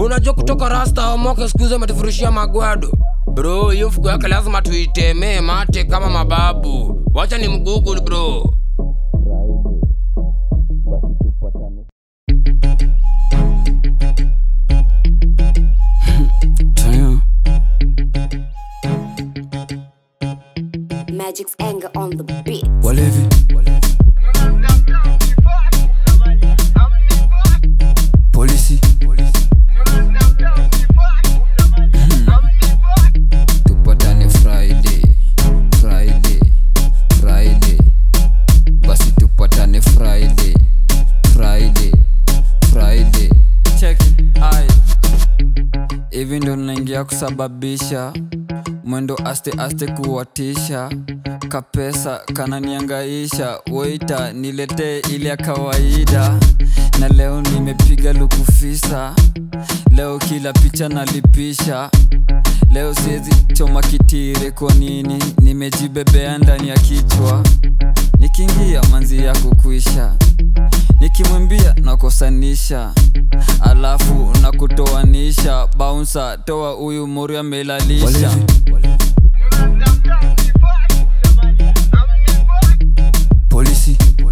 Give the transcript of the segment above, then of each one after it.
unajua kutoka rasta omoke skuzi ametufurushia magwado bro hiyo fuko yake lazima tuitemee mate kama mababu wacha ni mgugul bro Magic's anger on the beat. walevi polisi tupatane friday friday friday basi tupatane friday friday friday check ai hivi ndo naingia kusababisha mwendo aste aste kuwatisha kapesa kananiangaisha weita niletee ile ya kawaida na leo nimepiga lukufisa leo kila picha nalipisha leo siwezi choma kitire kwa nini nimejibebea ndani ya kichwa nikiingia manzi yako kuisha nikimwimbia nakosanisha alafu nakutoanisha baunsa toa huyu mori amelalisha polisi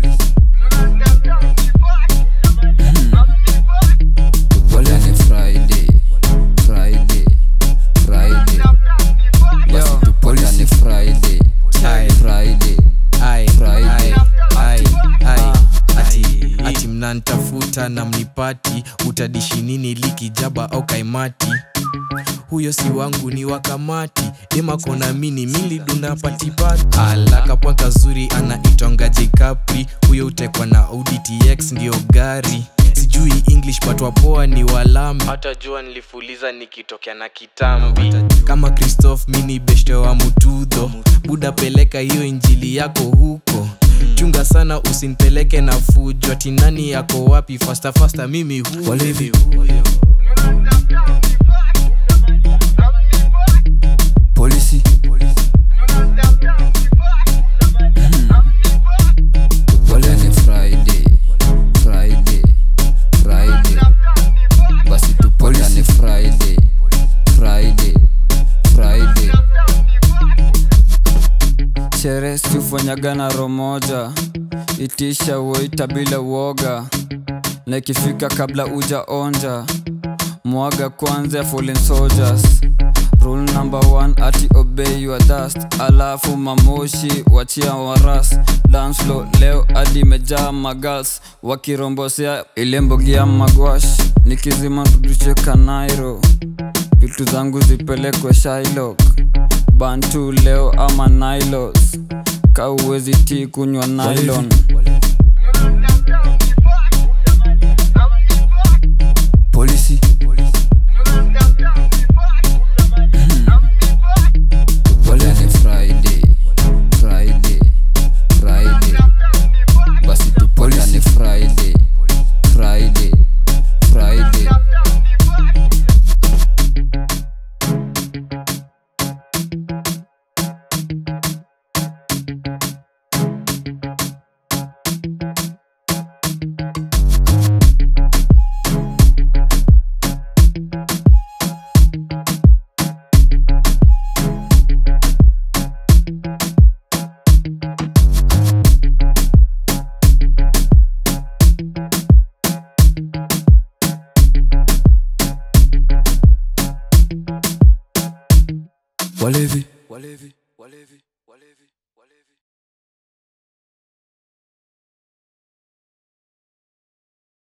Walani Friday, Friday, Friday. Basi tupatane Friday, Friday, Ai, Friday. ai, ai, ati, ati mnantafuta na mnipati utadishi nini likijaba au kaimati huyo si wangu ni wakamati emakona mini milidunda patipati alakapwa kazuri anaitonga jekapri huyo utekwa na Audi TX ndio gari sijui english but wapoa ni walami hata jua nilifuliza nikitokea na kitambi kama christoph mini beshte wa mutudho buda peleka hiyo injili yako huko chunga sana usinipeleke na fujo ati nani yako wapi fasta fasta mimi huyo Walevi. polisi Walani Friday, Friday, Friday. Basi tupatane Friday, Friday, Friday. Sherehe siufanyaga na romoja, itisha uoita bila uoga, na ikifika kabla uja onja, mwaga kwanza ya fallen soldiers. Rule number one ati obey your dust, alafu mamoshi wachia waras dance floor leo hadi imejaa magals wakirombosea ile mbogia magwash, nikizima rudishe kanairo, vitu zangu zipelekwe Shylock bantu leo ama nilos kauwezi ti kunywa nylon polisi Walani Friday, Friday, Friday. Basi tupatane Friday, Friday, Friday. Walevi, Walevi.